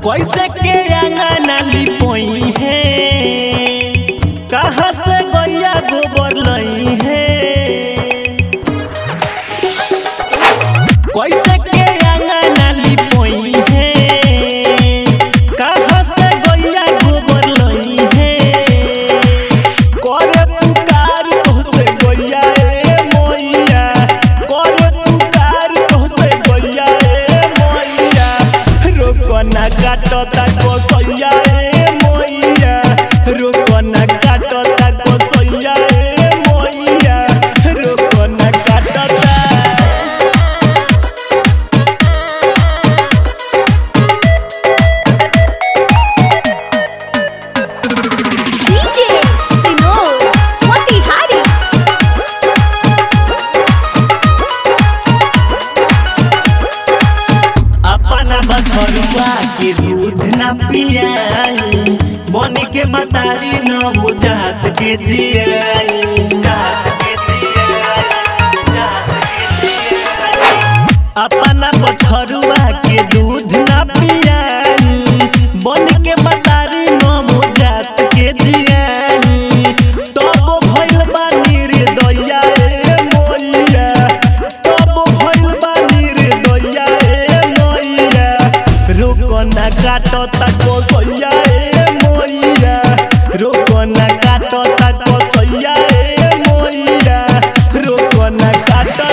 कैसे के अंगना लिपोई है कहाँ से गैया गोबर लई है कैसे के अंगना लिपोई है कहाँ से गैया गोबर लई है करे पुकार तोहसे गैया ए मोइया करे पुकार तोहसे गैया ए मोइया रोकना काटता कोसैया ए मोइया रोकना काटता कोसैया ए मोइया रोकना काटता DJ Sinor Motihari अपना बछरुआ के दूध न पियाई बन के मतारी न हो जात के जियाई जात के जियाई, जात के जियाई। अपना बछरुआ के दूध न पियाई बन के मतारी न हो जात के जियाई तब भइल बानी रे दैया ए मोइया तब भइल बानी रे दैया ए मोइया रोकना काटता कोसैया ए मोइया रोकना काटता कोसैया ए मोइया रोकना काटता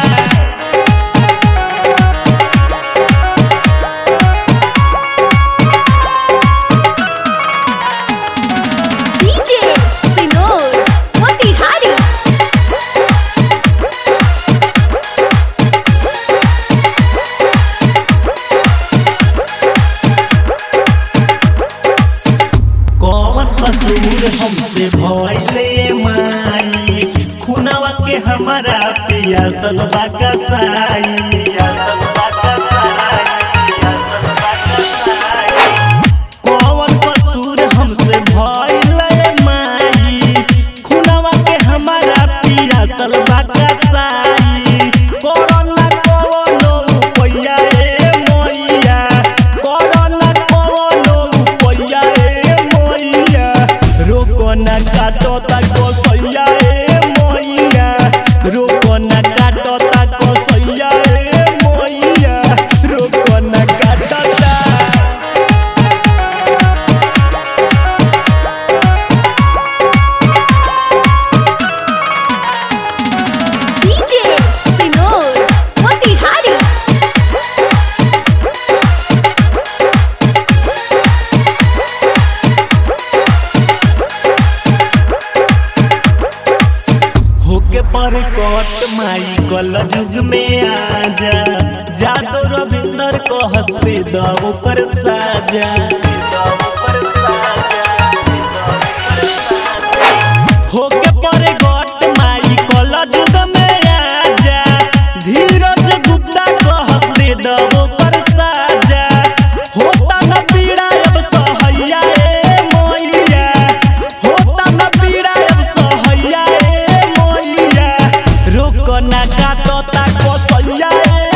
DJ Sinor Motihari कौन कसूर हमसे भइले माई खुनवा के हमारा पियासल बा कसाई पियासल बा कसाई, पियासल बा कसाई। कौन कसूर हमसे भइले माई खुनवा के हमारा पियासल बा कसाई कोरोना कोनो रुपैया ए मोइया कोरोना कोनो रुपैया ए मोइया रोकना काटता कोसैया ए मोइया रोकना काटता कोसैया ए मोइया रोकना काटता DJ Sinor Motihari होके पर कट माई कल युग में आजा जादो रविंदर को हंसते दो पर साजा होके पर कट माई कल युग में आजा धीरज गुप्ता को हंसते दो पर साजा होता न पीड़ा अब सहैया ए मोइया होता न पीड़ा अब सहैया ए मोइया रोकना काटता कोसैया ए